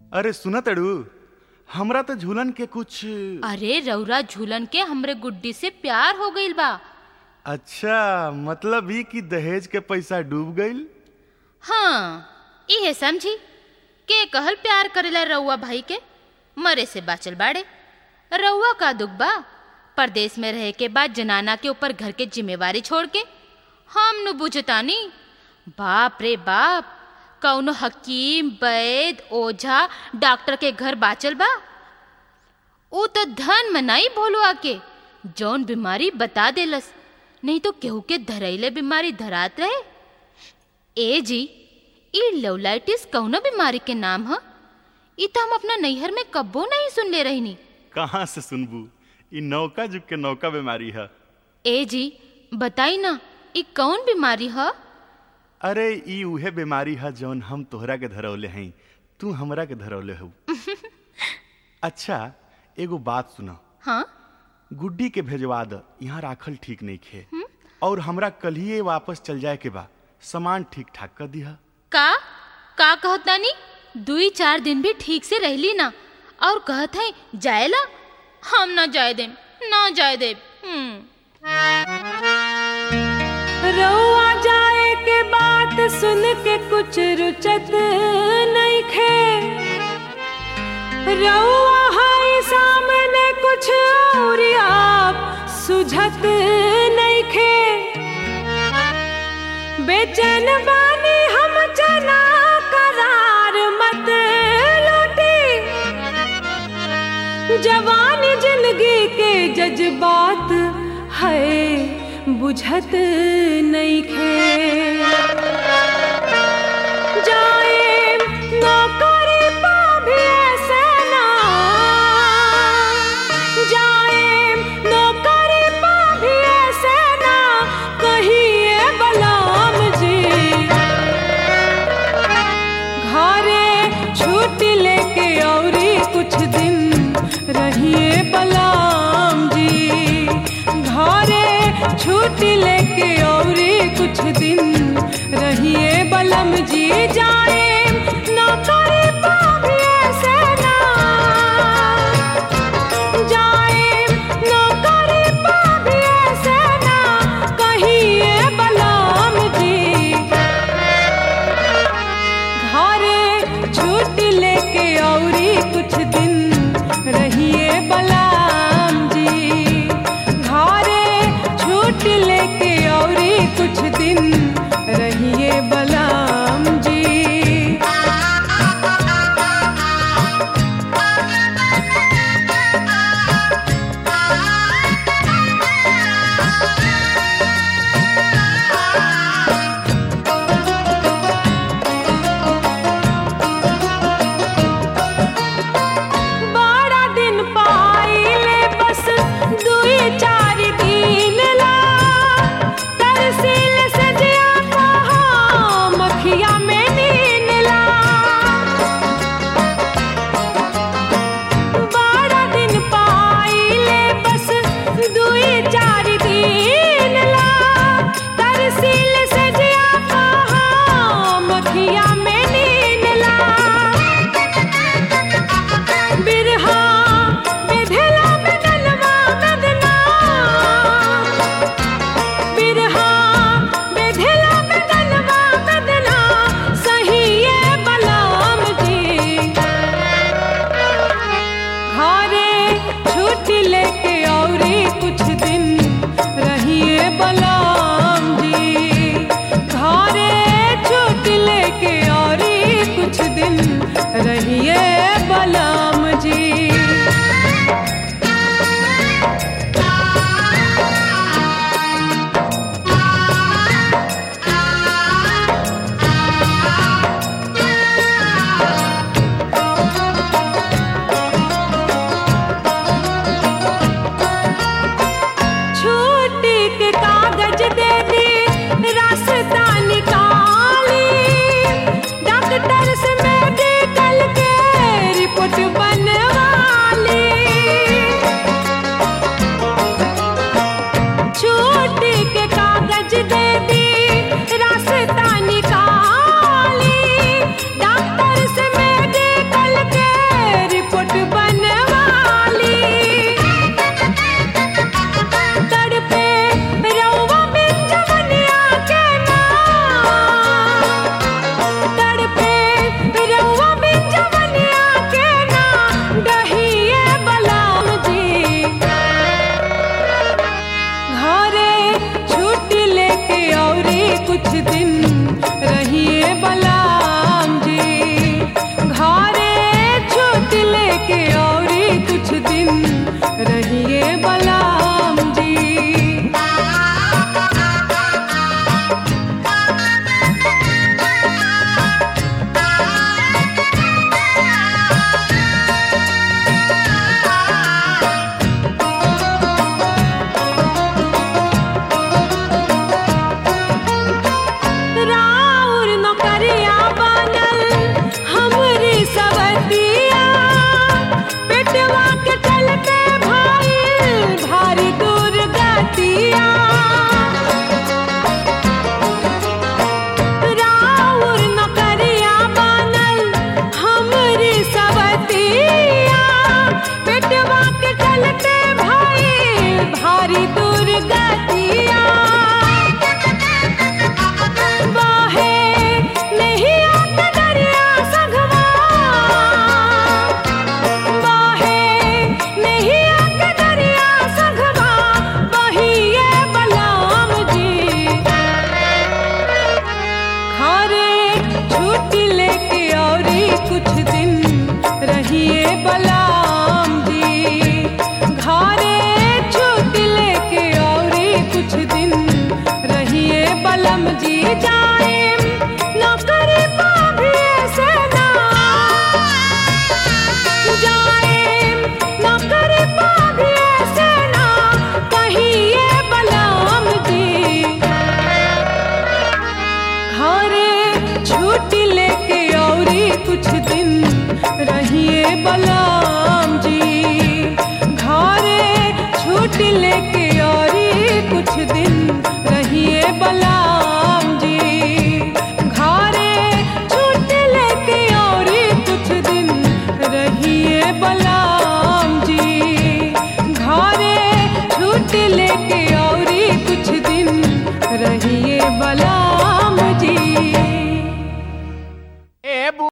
अरे सुना तड़ू हमरा तो झूलन के कुछ अरे रौरा झूलन के हमरे गुड्डी से प्यार हो गईल बा अच्छा मतलब ई कि दहेज के पैसा डूब गईल हाँ इहे समझी के कहल प्यार करेला रउआ भाई के मरे से बाचल बाड़े रउआ का दुख बा परदेश में रहे के बाद जनाना के ऊपर घर के जिम्मेवारी छोड़ के हम नु बुझतानी बाप रे बाप कौनो हकीम वैद ओझा डॉक्टर के घर बाचल बा ऊ तो धन मनाई भोलुआ के जौन बीमारी बता देलस नहीं तो केहू के धरैले बीमारी धरात रहे ए जी ई लवलाइटिस कौनो बीमारी के नाम ह ई तो हम अपना नैहर में कब्बो नहीं सुन ले रहनी कहाँ से सुनबू ई नौका जुग के नौका बीमारी है ए जी बताई ना ई कौन बीमारी ह अरे ई उहे बीमारी है जौन हम तोहरा के धरौले हई तू हमरा के धरौले हऊ अच्छा एगो बात सुना हाँ गुड्डी के भेजवा द यहाँ राखल ठीक नहीं खे और हमरा कलिए वापस चल जाए के बा सामान ठीक ठाक कर दिया का का कहत नानी दुई चार दिन भी ठीक से रहली ना और कहत है जाएला हम ना जाए देम ना जाए देम हम्म रउआ जाए के बात सुन के कुछ रुचत नहीं खे रउआ हाई सामने कुछ और आप सुझत नहीं खे बेचैन बानी हम जना करार मत लूटी जवानी जिंदगी के जज्बात है बुझत नहीं खे जाए नौकरी पा भी ऐसे ना जाए नौकरी पा भी ऐसे ना कहिए बलाम जी घरे छुट्टी लेके औरी कुछ दिन रहिए बलाम जी घरे छुट्टी लेके औरी कुछ दिन रहिए बलम जी जाए नौकरी पा भी ऐसे ना जाए नौकरी पा भी ऐसे ना कहिए बलम जी घरे छुट्टी लेके औरी कुछ दिन रहिए बलाम जी घरे छुट्टी लेके औरी कुछ दिन रहिए बलाम जी कुछ दिन रहिए बला